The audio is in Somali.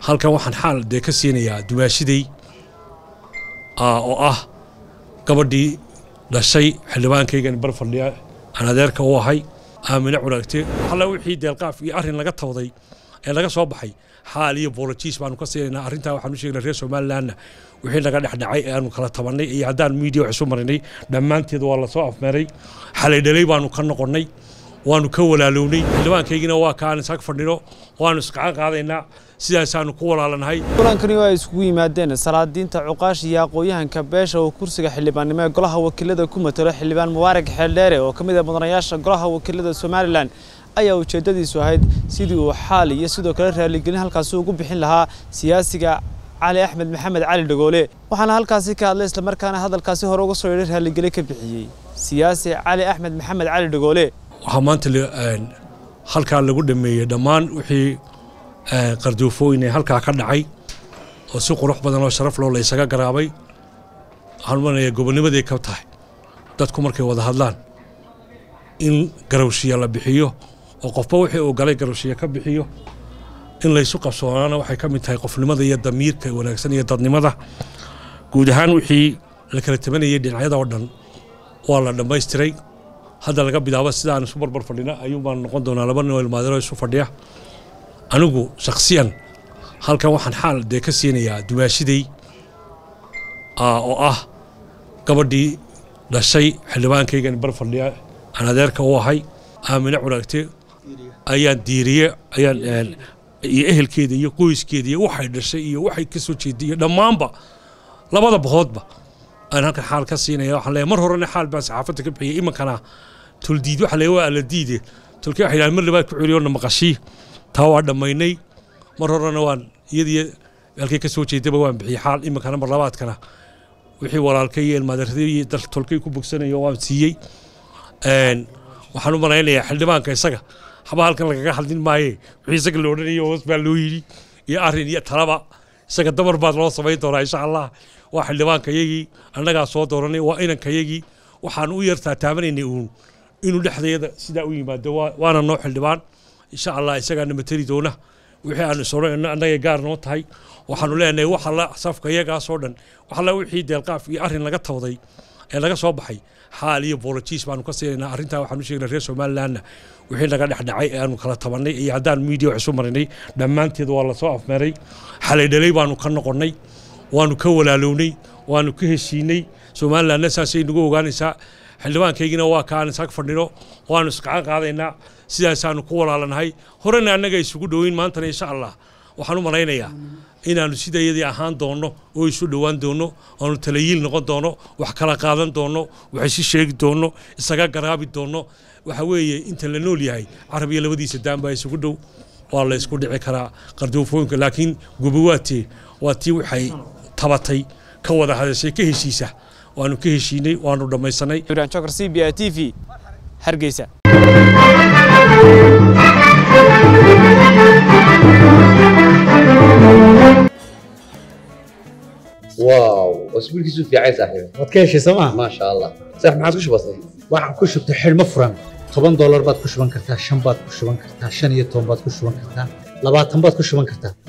halkan waxaan xaal dee ka siinayaa dumaashiday oo ah gabadhii dhashay xildhibaankaygan bar fadhiya aan adeerka u ahay aamine curaagte alla wixii deelqaaf iyo arrin laga tawday ee laga soo baxay xaal iyo boolojiis baanu ka siinaynaa arrintaa waxaan u sheegnay reer somalilanna wixii naga dhexdhacay ee aanu kala tabannay iyo haddaan miidiya wax isu marinay dhammaanteed waa lasoo afmeeray xalay dhalay baanu ka noqonnay waanu ka walaalownay xildhibaankaygina waa kaan isag fadhino waanu isqacan qaadaynaa sidaasaanu ku walaalanahay kulankani oo ay isugu yimaadeen salaadiinta cuqaash iyo aqooyahanka beesha oo kursiga xildhibaannimo ee golaha wakiilada ku matalo xildhibaan mubaarak xeeldheere oo ka mid ah mudanayaasha golaha wakiilada somalilan ayaa ujeeddadiisu ahayd sidii uu xaal iyo sidoo kale raaligelin halkaasi ugu bixin lahaa siyaasiga cali axmed maxamed cali dhagoole waxaana halkaasi ka hadlay islamarkaana hadalkaasi hore uga soo yeedhay raaligeli ka bixiyey siyaasi cali axmed maxamed cali dhagoole waxaa maanta halkaa lagu dhameeyey dhammaan wixii qarduufooyin ee halkaa ka dhacay oo si qurux badan oo sharaf loo la ysaga garaabay waxaan umanayaa gobonnimaday ka tahay dadku markay wada hadlaan in garawshiya la bixiyo oo qofba wixii uu galay garawshiya ka bixiyo in laysu qabsoonaana waxay ka mid tahay qofnimada iyo damiirka wanaagsan iyo dadnimada guud ahaan wixii la kala tabanayay dhinacyada oo dhan waa la dhammaystiray hadda laga bilaabo sidaan isu barbar fadhina ayuun baan noqon doonaa laba nin oo ilmaadiro isu fadhiya anigu shakhsiyan halkan waxaan xaal dee ka siinayaa dumaashiday oo ah gabadhii dhashay xildhibaankaygan bar fadhiya aan adeerka u ahay aamine curaagte ayaan diiriye ayaan iyo ehelkeeda iyo qoyskeeda iyo waxay dhashay iyo waxay ka soo jeeday iyo dhammaanba labada bahoodba aan halkan xaal ka siinaya waxaan leeyahay mar horena xaal baan saxaafadda ka bixiyay imankana tuldiid waxa leeyahay waa alla diide tulkii waxay yidhahdeen mar labaad ku celiyo na maqashii taa waa dhammaynay mar horena waan iyadii halkay ka soo jeedaba waan bixiyey xaal imankana mar labaadkana wixii walaalkay iyo ilmaadarradii iyo dal tolkay ku bogsanayo waan siiyey waxaan u malaynayaa xildhibaanka isaga haba halkan lagaga hadlin maaye wixii isaga la odhanayo hoos baa loo yidhi iyo arrin iyo talaba isaga dabar baad loo samayn doonaa insha allah waa xildhibaankayagii annagaa soo dooranay waa inankayagii waxaan u yartaa taabanaynay uun inuu dhexdeeda sidaa u yimaado waana noo xildhibaan insha allah isagaana mateli doona wixii aan isoranayno annagay gaar noo tahay waxaanu leenahay wax alla safka iyagaasoo dhan wax alla wixii deelqaaf iyo arrin laga tawday ee laga soo baxay xaal iyo boolojiis baanu ka siinaynaa arrintaa waxaan u sheegnay reer somalilanna wixii naga dhexdhacay ee aanu kala tabannay iyo haddaan miidiya wax isu marinay dhammaanteed waa lasoo afmeeray xalay dhalay baanu ka noqonnay waanu ka walaalownay waanu ka heshiinay somalilanna saasay nagu ogaanaysaa xildhibaankaygina waa kaan isag fadhino waanu isqacan qaadaynaa sidaasaanu ku walaalanahay horena annaga isugu dhoweyn maantana insha allah waxaan u malaynayaa inaannu sidayadii ahaan doonno oo isu dhowaan doonno aanu talayiil noqon doono wax kala qaadan doonno wax isi sheegi doonno isaga garaabi doonno waxa weeye inta la nool yahay carabiya labadiisa daan baa isugu dhow waa la isku dhici karaa qarduufooyinka laakiin gubawaatee waa tii waxay tabatay ka wada hadashay ka heshiisa waanu ka heshiinay waanu dhammaysanay ibrahim jokar c b a t v hargeysa واو اسبوعك في عين صاحبي waad ka heshay sooma ما شاء الله صح ما عاد كش بسيط waxaan ku shubtay xidhmo furan toban doolar baad ku shuban kartaa shan baad ku shuban kartaa shan iyo toban baad ku shuban kartaa labaatan baad ku shuban kartaa